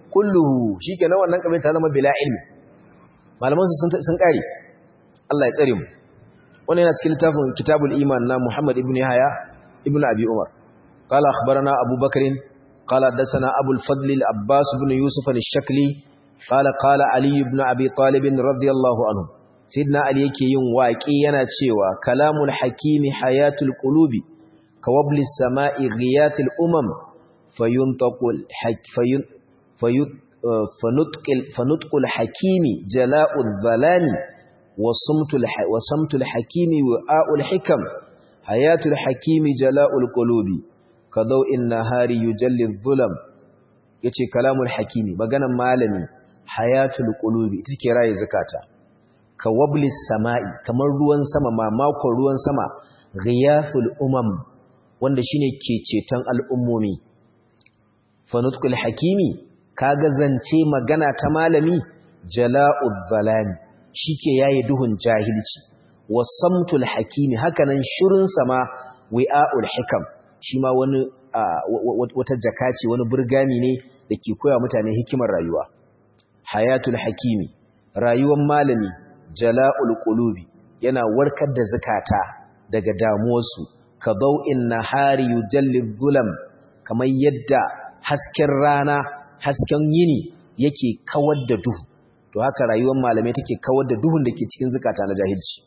kulluhu shikenan wannan kabila ta zama bila ilmi malaman su sun kare Allah ya tsare mu wannan yana cikin littafin kitabul iman na Muhammad ibn Yahya ibn Abi Umar qala akhbarana Abu Bakr qala hadathana Abu al-Fadl al-Abbas ibn Yusuf al-Shakli qala qala Ali ibn Abi Talib radiyallahu anhu Sidna Ali yake yin waƙi yana cewa kalamul hakimi hayatul qulubi kawabli sama'i ghiyathil umam fayuntaqul fayun fayut fanutqil fanutqul hakimi jala'ul zalami wasumtul wasamtul hakimi wa'ul hikam hayatul hakimi jala'ul qulubi kadaw'in nahari yujalli dhulam yace kalamul hakimi maganan malami hayatul qulubi ita ke raye zakata ka wablis sama'i kamar ruwan sama mamakon ruwan sama ghiyaful umam wanda shine ke ceton al'ummomi fanutkul hakimi kaga zance magana ta malami jala'ud zalami shike yayi duhun jahilci wasamtul hakimi hakanan shirin sama wi'aul hikam shi ma wani wata jaka ce wani burgami ne da ke koya mutane hikimar rayuwa hayatul hakimi rayuwar malami jala'ul qulubi yana warkar da zakata daga damuwarsu ka dau'in nahari yujalli zulam kamar yadda hasken rana hasken yini yake kawar da duhu to haka rayuwar malamai take kawar da duhun da ke cikin zakata na jahilci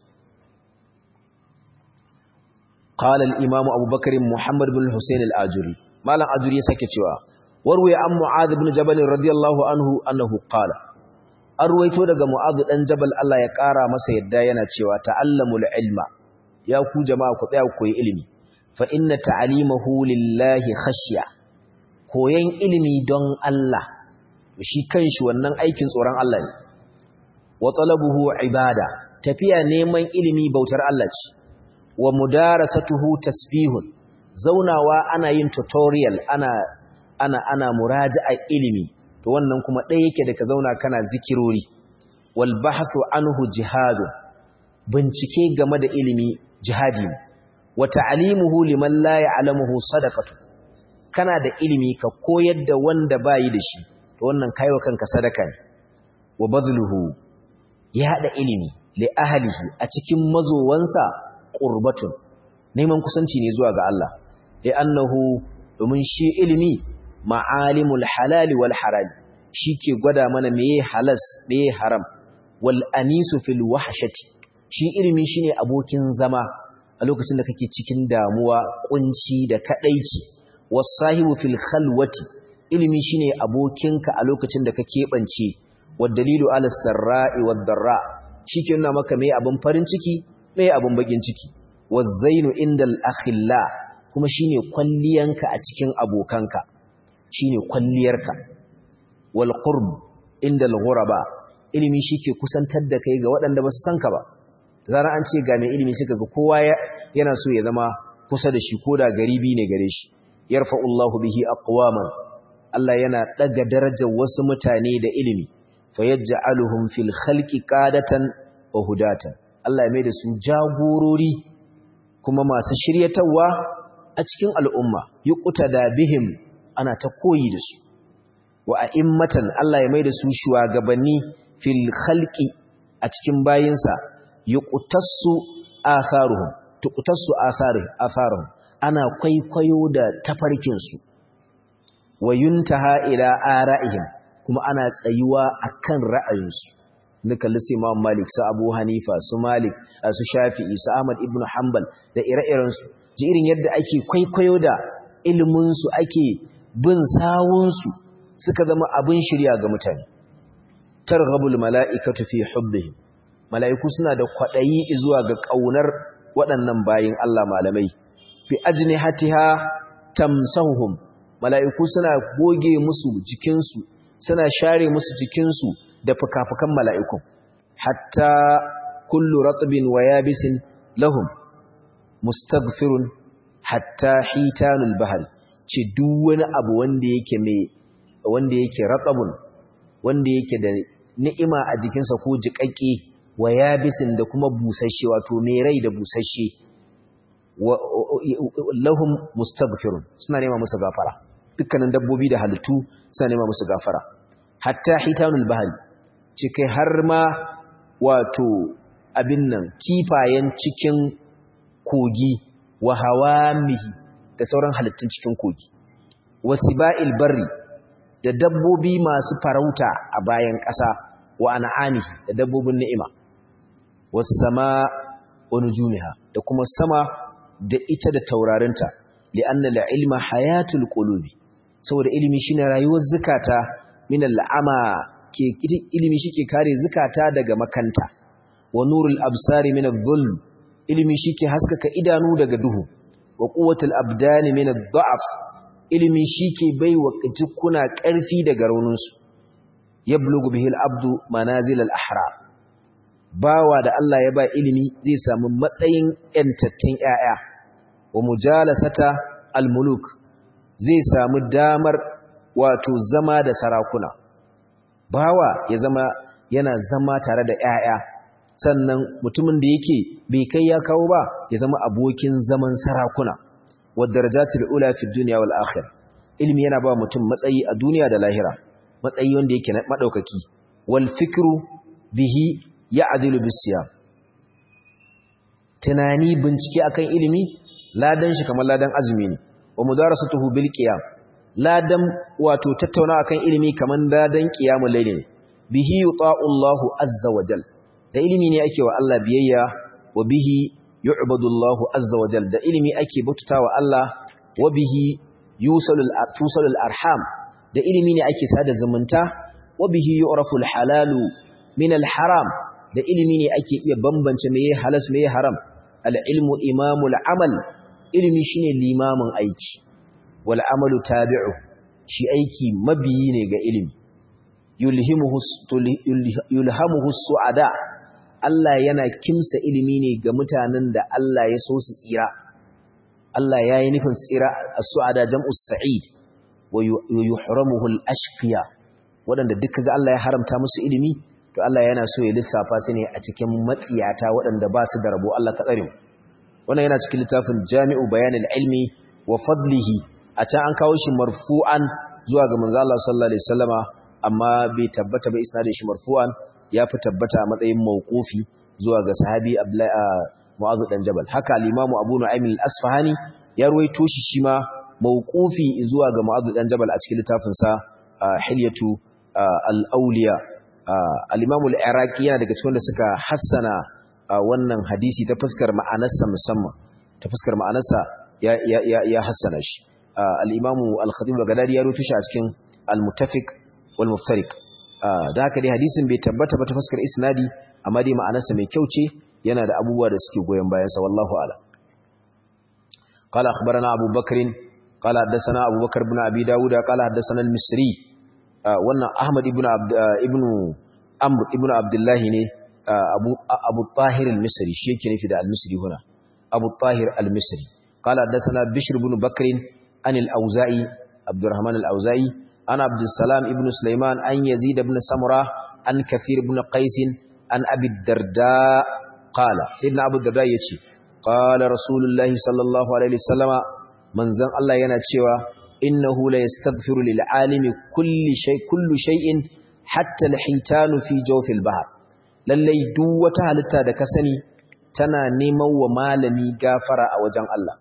قال الإمام أبو بكر محمد بن الحسين الآجري ما لن أجري سكتوا وروي عن معاذ بن جبل رضي الله عنه أنه قال an ruwaito daga mu'azu dan jabal Allah ya ƙara masa yadda yana cewa ta'allamul ilma ya ku jama'a ku tsaya ku koyi ilimi fa inna ta'alimahu lillahi khashya koyan ilimi don Allah shi kanshi wannan aikin tsoron Allah ne wa talabuhu ibada tafiya neman ilimi bautar Allah ce wa mudarasatuhu tasbihun zaunawa ana yin tutorial ana ana ana muraja'a ilimi to wannan kuma ɗaya yake da ka zauna kana zikirori wal bahthu anhu jihadun bincike game da ilimi jihadi wa ta'limuhu liman la ya'lamuhu sadaqatu kana da ilimi ka koyar da wanda bayi da shi to wannan kaiwa kanka sadaka ne wa badluhu ya hada ilimi li ahlihi a cikin mazowansa qurbatun neman kusanci ne zuwa ga Allah li annahu domin shi ilimi ma'alimul halali wal haram ke gwada mana meye halas meye haram wal anisu fil wahshati shi ilimi shine abokin zama a lokacin da kake cikin damuwa kunci da kadaici wasahibu fil khalwati ilimi shine abokinka a lokacin da ka kebance wad dalilu ala sarra'i wad darra shike nuna maka meye abin farin ciki meye abin bakin ciki wazainu indal akhilla kuma shine kwalliyanka a cikin abokanka shine kwalliyarka wal qurb inda al ghuraba ilimi shike kusantar da kai ga waɗanda ba su san ka ba zara an ce ga mai ilimi suka ga kowa yana so ya zama kusa da shi koda garibi ne gare shi yarfa'u Allahu bihi aqwaman Allah yana daga darajar wasu mutane da ilimi fayaj'aluhum fil khalqi qadatan wa hudatan Allah ya mai da su jagorori kuma masu shiryatawa a cikin al'umma yuqtada bihim ana ta koyi da su wa a'immatan Allah ya maida su shugabanni fil khalqi a cikin bayinsa yuqtassu atharuhum tuqtassu atharuhum ana kwaikwayo da tafarkin su wa yuntaha ila ara'ihim kuma ana tsayuwa akan ra'ayinsu nika lissi Imam Malik su Abu Hanifa su Malik su Shafi'i su Ahmad ibn Hanbal da ire-iren su ji irin yadda ake kwaikwayo da ilimin su ake bin sawun su suka zama abin shirya ga mutane targhabul mala'ikatu fi hubbihim mala'iku suna da kwadayi zuwa ga kaunar waɗannan bayin Allah malamai fi ajnihatiha tamsahuhum mala'iku suna goge musu jikinsu suna share musu jikinsu da fukafukan mala'iku hatta kullu ratbin wa yabisin lahum mustaghfirun hatta hitanul bahal ce duk wani abu wanda yake mai wanda yake ratabun wanda yake da ni'ima a jikinsa ko jiƙaƙƙe wa yabisin da kuma busasshe wato mai rai da busasshe lahum mustaghfirun suna nema musu gafara dukkanin dabbobi da halittu suna nema musu gafara hatta hitanul bahri cikai har ma wato abin nan kifayen cikin kogi wa hawamihi da sauran halittun cikin kogi wasiba'il barri da dabbobi masu farauta a bayan ƙasa wa an'amihi da dabbobin ni'ima was sama wa nujumiha da kuma sama da ita da taurarinta li'anna al-ilma hayatul qulubi saboda ilimi shine rayuwar zakata min al-ama ke ilimi shike kare zakata daga makanta wa nurul absari min adh-dhulm ilimi shike haskaka idanu daga duhu wa quwwatul abdani min ad-da'f ilimi shike baiwa jikuna ƙarfi daga rauninsu yablugu bihi al-abdu manazil al-ahra bawa da Allah ya ba ilimi zai samu matsayin yantattun ƴaƴa wa mujalasata al-muluk zai samu damar wato zama da sarakuna bawa ya zama yana zama tare da ƴaƴa sannan mutumin da yake bai kai ya kawo ba ya zama abokin zaman sarakuna wa darajatul ula fi dunya wal akhirah ilimi yana ba mutum matsayi a duniya da lahira matsayi wanda yake madaukaki wal fikru bihi ya'dilu bis siyam tunani bincike akan ilimi ladan shi kamar ladan azumi ne wa mudarasatuhu bil qiyam ladan wato tattauna akan ilimi kamar ladan qiyamul layl ne bihi yuta'u Allahu azza wa jal da ilimi ne ake wa Allah biyayya wa bihi yu'badu Allahu azza wa jal da ilimi ake bautatawa Allah wa bihi yusalul tusalul arham da ilimi ne ake sada zumunta wa bihi yu'rafu al halalu min al haram da ilimi ne ake iya bambance meye halas meye haram al ilmu imamul amal ilimi shine limamin aiki wal amalu tabi'u shi aiki mabiyi ne ga ilimi yulhimuhu yulhamuhu su'ada Allah yana kimsa ilimi ne ga mutanen da Allah ya so su tsira Allah ya yi nufin tsira as-su'ada jam'us sa'id wa yuhramuhu al-ashqiya waɗanda duka ga Allah ya haramta musu ilimi to Allah yana so ya lissafa su ne a cikin matsiyata waɗanda ba su da rabo Allah ka tsare mu wannan yana cikin littafin Jami'u Bayanil Ilmi wa Fadlihi a can an kawo shi marfu'an zuwa ga manzo Allah sallallahu alaihi wasallama amma bai tabbata ba isnadin shi marfu'an ya fi tabbata a matsayin mawqufi zuwa ga sahabi Abdullahi Mu'adh dan Jabal haka al-Imam Abu Nu'aym al-Asfahani ya ruwaito shi shi ma mawqufi zuwa ga Mu'adh dan Jabal a cikin littafin sa Hilyatu al-Awliya al-Imam al-Iraqi yana daga cikin da suka hassana wannan hadisi ta fuskar ma'anarsa musamman ta fuskar ma'anarsa ya ya ya hassana shi al-Imam al-Khatib al-Baghdadi ya ruwaito shi a cikin al-Muttafiq wal Muftariq da haka dai hadisin bai tabbata ba ta fuskar isnadi amma dai ma'anarsa mai kyau ce yana da abubuwa da suke goyon bayan sa wallahu a'lam قال اخبرنا ابو بكر قال حدثنا ابو بكر بن ابي داود قال حدثنا المصري wannan ahmad ibn ibn amr ibn abdullah ne abu abu tahir al-misri shi yake nufi da al-misri huna abu tahir al-misri قال حدثنا بشر بن بكر عن الاوزاعي عبد الرحمن الاوزاعي عن عبد السلام ابن سليمان عن يزيد بن سمره عن كثير بن قيس عن ابي الدرداء قال سيدنا ابو الدرداء yace قال رسول الله صلى الله عليه وسلم منزن الله yana cewa innahu la yastaghfiru lil alimi kulli shay kullu shay'in hatta al hitanu fi jawfil bahr lallai duk wata halitta da ka sani tana neman wa malami gafara a wajen Allah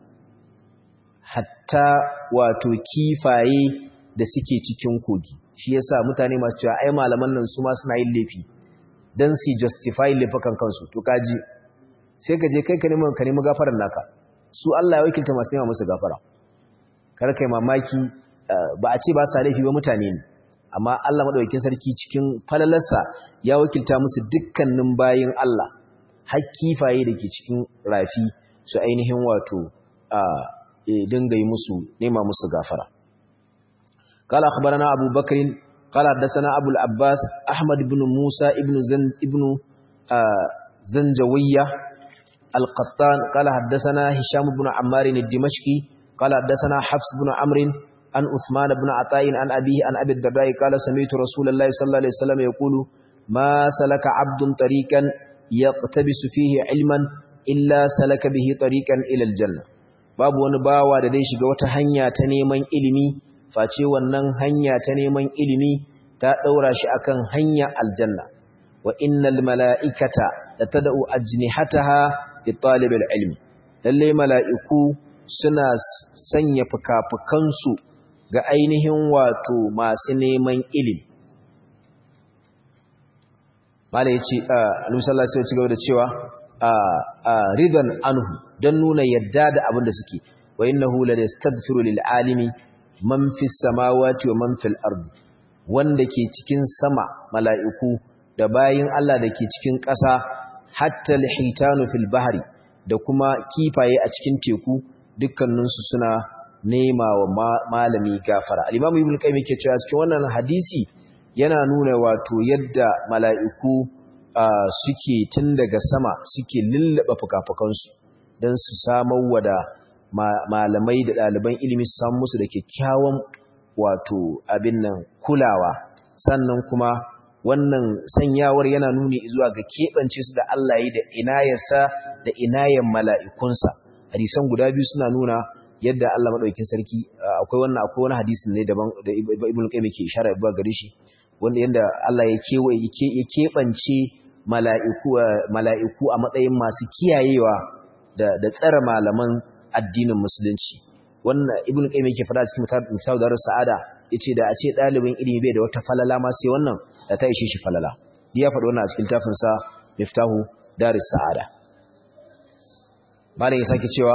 hatta wato kifaye da suke cikin kogi shi yasa mutane masu cewa ai malaman nan su ma suna yin laifi dan su justify laifukan kansu to kaji sai ka je kai ka nemi ka nemi gafarar naka su Allah ya wakilta masu nema musu gafara kar kai mamaki ba a ce ba sa laifi ba mutane ne amma Allah madaukakin sarki cikin falalarsa ya wakilta musu dukkanin bayin Allah har kifaye da ke cikin rafi su ainihin wato a dinga yi musu nema musu gafara قال أخبرنا أبو بكر قال حدثنا أبو العباس أحمد بن موسى ابن زن ابن آه زنجوية القطان قال حدثنا هشام بن عمار الدمشقي قال حدثنا حفص بن عمرو عن عثمان بن عطاء عن أبيه عن أبي الدرداء قال سمعت رسول الله صلى الله عليه وسلم يقول ما سلك عبد طريقا يقتبس فيه علما إلا سلك به طريقا إلى الجنة babu wani bawa da zai shiga wata hanya ta neman ilimi face wannan hanya ta neman ilimi ta daura shi akan hanya aljanna wa innal mala'ikata latad'u ajnihataha li talibil ilmi lalle mala'iku suna sanya fukafukansu ga ainihin wato masu neman ilimi malai yace annabi sallallahu alaihi wasallam da cewa ridan anhu dan nuna yadda da abin da suke wa innahu la yastaghfiru lil alimi man fis samawati wa man fil ardi wanda ke cikin sama mala'iku da bayin Allah da ke cikin ƙasa hatta al-hitanu fil bahri da kuma kifaye a cikin teku dukkaninsu suna nema wa malami gafara al-imam ibn qayyim yake cewa cikin wannan hadisi yana nuna wato yadda mala'iku suke tun daga sama suke lullaba fukafukansu don su samar wada malamai da ɗaliban ilimi su samu musu da kyakkyawan wato abin nan kulawa sannan kuma wannan sanyawar yana nuni zuwa ga keɓance su da Allah yi da inayarsa da inayen mala'ikunsa hadisan guda biyu suna nuna yadda Allah maɗaukin sarki akwai wannan akwai wani hadisin ne daban da ibn qayyim ke ishara zuwa gare shi wanda yanda Allah ya kewaye ya keɓance mala'iku mala'iku a matsayin masu kiyayewa da da tsare malaman addinin musulunci wannan ibn qayyim yake fada cikin misal da sa'ada yace da a ce dalibin ilimi bai da wata falala ma sai wannan da ta ishe shi falala ya faɗi wannan a cikin tafin sa miftahu daris sa'ada malam ya sake cewa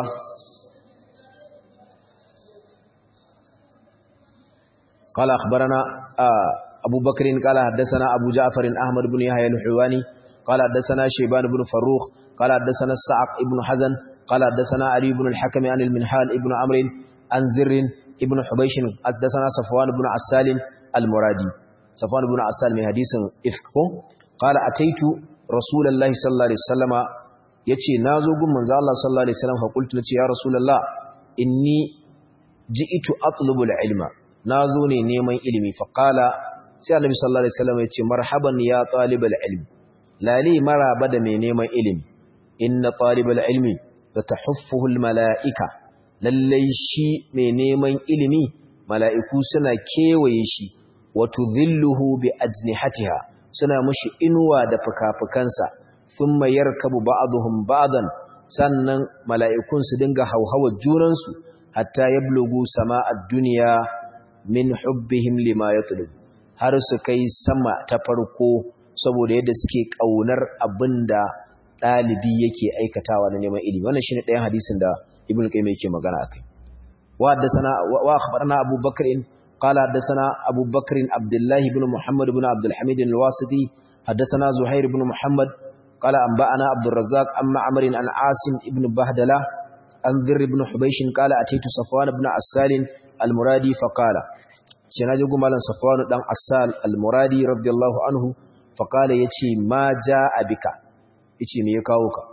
قال أخبرنا أبو بكر قال حدثنا أبو جعفر أحمد بن يحيى الحواني قال حدثنا شيبان بن فروخ قال حدثنا السعق ابن حزن قال حدثنا علي بن الحكم عن المنحال ابن عمرو عن زر ابن حبيش حدثنا صفوان بن عسال المرادي صفوان بن عسال من حديث إفكو قال أتيت رسول الله صلى الله عليه وسلم yace nazo gun manzo Allah sallallahu alaihi wasallam fa qultu ya rasulullah inni ji'tu atlubu al-ilma nazo ne neman ilimi fa qala sai annabi sallallahu alaihi wasallam yace marhaban ya talibal ilmi lali maraba da mai neman ilimi inna talibal ilmi fatahuffuhu almalaika lallai shi mai neman ilimi mala'iku suna kewaye shi wa tudhilluhu bi ajnihatiha suna mushi inuwa da fukafukansa thumma yarkabu ba'dhum ba'dan sannan mala'ikun su dinga hauhawa junansu hatta yablugu sama'ad dunya min hubbihim lima yatlub har su kai sama ta farko saboda yadda suke kaunar abinda dalibi yake aikatawa na neman ilimi wannan shine ɗayan hadisin da ibnu qayyim yake magana akai wa haddathana wa akhbarana abu bakr qala haddathana abu bakr abdullah ibn muhammad ibn abdul hamid al-wasiti haddathana zuhair ibn muhammad qala anba'ana abdur razzaq amma amr an asim ibn bahdala an dhir ibn hubaysh qala ataitu safwan ibn asal al-muradi fa qala shi na jigu malam safwanu dan asal al-muradi radiyallahu anhu fa qala yace ma jaa bika yace me ya kawo ka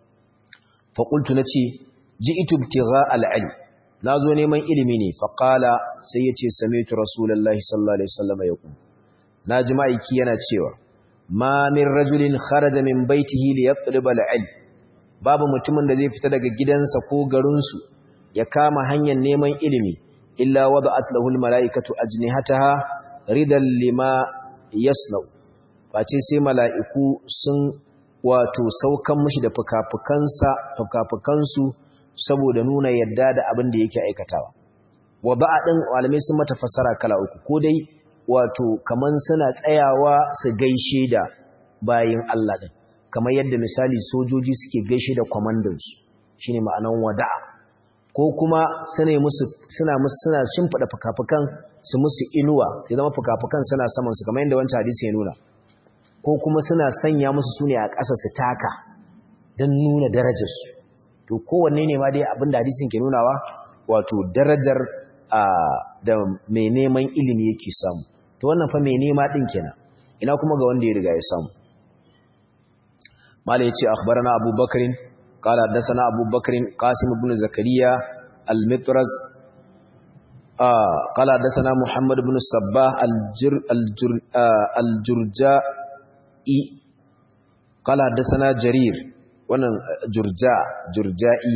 fa qultu nace ji'tu ibtigha al-ilm nazo neman ilimi ne fa qala sai yace sami'tu rasulullahi sallallahu alaihi wasallam yaqul naji ma'aiki yana cewa ma min rajulin kharaja min baitihi li yatlub al-ilm babu mutumin da zai fita daga gidansa ko garinsu ya kama hanyar neman ilimi illa wada'at lahu almalaikatu ajnihataha ridan lima yasnau face sai mala'iku sun wato saukan mishi da fukafukansa fukafukansu saboda nuna yadda da abin da yake aikatawa wada'a din malamai sun mata fassara kala uku ko dai wato kaman suna tsayawa su gaishe da bayin Allah din kamar yadda misali sojoji suke gaishe da commandos shine ma'anan wada'a ko kuma suna musu suna musu suna shimfida fukafukan su musu inuwa ya zama fukafukan suna saman su kamar yadda wancan hadisi ya nuna ko kuma suna sanya musu sune a ƙasa su taka don nuna darajar su to kowanne ne ma dai abin da hadisin ke nunawa wato darajar da mai neman ilimi yake samu to wannan fa mai nema din kenan ina kuma ga wanda ya riga ya samu mala yace akhbarana abubakar قال حدثنا أبو بكر قاسم بن زكريا المطرز آه قال حدثنا محمد بن الصباح الجر الجر آه الجرجائي قال حدثنا جرير wannan jurja jurja'i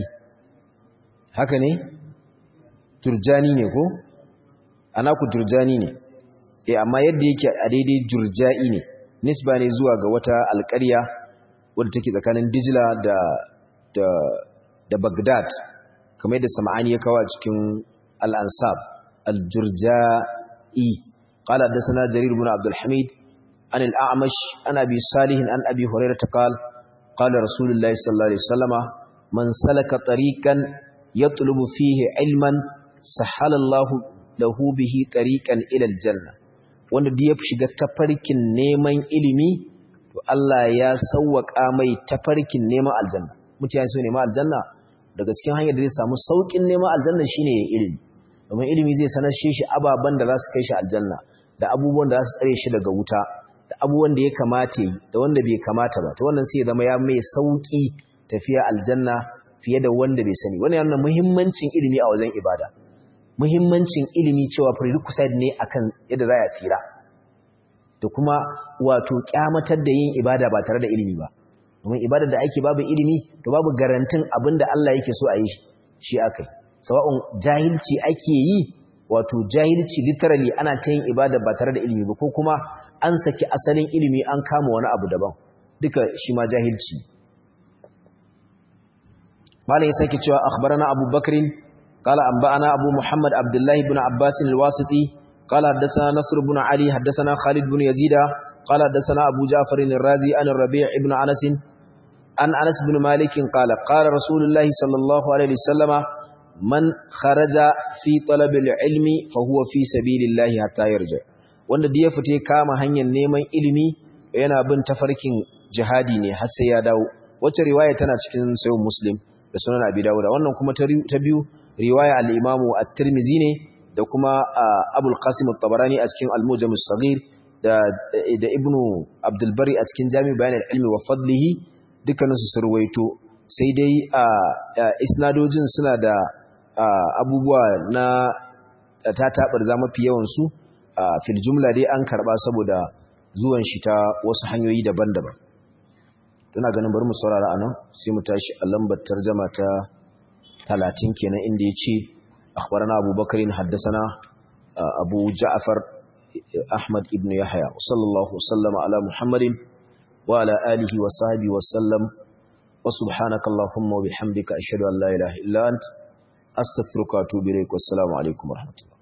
haka ne turjani ne ko ana ku turjani ne eh amma yadda yake a daidai jurja'i ne nisba ne zuwa ga wata alƙarya wadda take tsakanin Dijla da da da Baghdad kamar yadda Sam'ani ya kawo a cikin Al-Ansab Al-Jurja'i qala hadathana Jarir ibn Abdul Hamid an al-A'mash an Abi Salih an Abi Hurairah qala qala Rasulullah sallallahu alaihi wasallama man salaka tariqan yatlubu fihi ilman sahala Allah lahu bihi tariqan ila al-janna wanda da ya shiga tafarkin neman ilimi to Allah ya sauwaka mai tafarkin neman aljanna mutane su neman aljanna daga cikin hanyar da zai samu saukin neman aljanna shine ya ilimi domin ilimi zai sanar shi ababan da za su kai shi aljanna da abubuwan da za su tsare shi daga wuta da abubuwan da ya kamata yi da wanda bai kamata ba to wannan sai ya zama ya mai sauki tafiya aljanna fiye da wanda bai sani wannan yana muhimmancin ilimi a wajen ibada muhimmancin ilimi cewa prerequisite ne akan yadda za a tsira da kuma wato kyamatar da yin ibada ba tare da ilimi ba domin ibada da ake babu ilimi to babu garantin abin da Allah yake so a yi shi akai sawa'un jahilci ake yi wato jahilci literally ana ta yin ibada ba tare da ilimi ba ko kuma an saki asalin ilimi an kama wani abu daban duka shi ma jahilci malam ya sake cewa akhbarana Abu Bakrin qala anba'ana Abu Muhammad Abdullah ibn Abbas al-Wasiti qala haddathana Nasr ibn Ali haddathana Khalid ibn Yazid qala haddathana Abu Ja'far al-Razi an Rabi' ibn Anas an Anas ibn Malik qala qala Rasulullah sallallahu alaihi wasallam man kharaja fi talab al-ilmi fa huwa fi sabilillah hatta yarja wanda da ya fite kama hanyar neman ilimi yana bin tafarkin jihadi ne har sai ya dawo wacce riwaya tana cikin sayyid Muslim da sunan abi dawuda wannan kuma ta biyu riwaya al-imamu at-tirmidhi ne da kuma abul qasim at-tabarani a cikin al-mujam as-saghir da da ibnu abdul bari a cikin jami' bayan al-ilmi wa fadlihi dukkanin su surwaito sai dai isnadojin suna da abubuwa na ta tabar za mafi yawan su fil jumla dai an karba saboda zuwan shi ta wasu hanyoyi daban-daban tana ganin bari mu saurara anan sai mu tashi a lambar tarjama ta 30 kenan inda yace akhbarana Abu Bakarin haddathana Abu Ja'far Ahmad ibn Yahya sallallahu sallama ala Muhammadin wa ala alihi wa sahbihi wa sallam wa subhanaka allahumma wa bihamdika ashhadu an la ilaha illa ant astaghfiruka wa atubu ilaik wassalamu alaikum warahmatullahi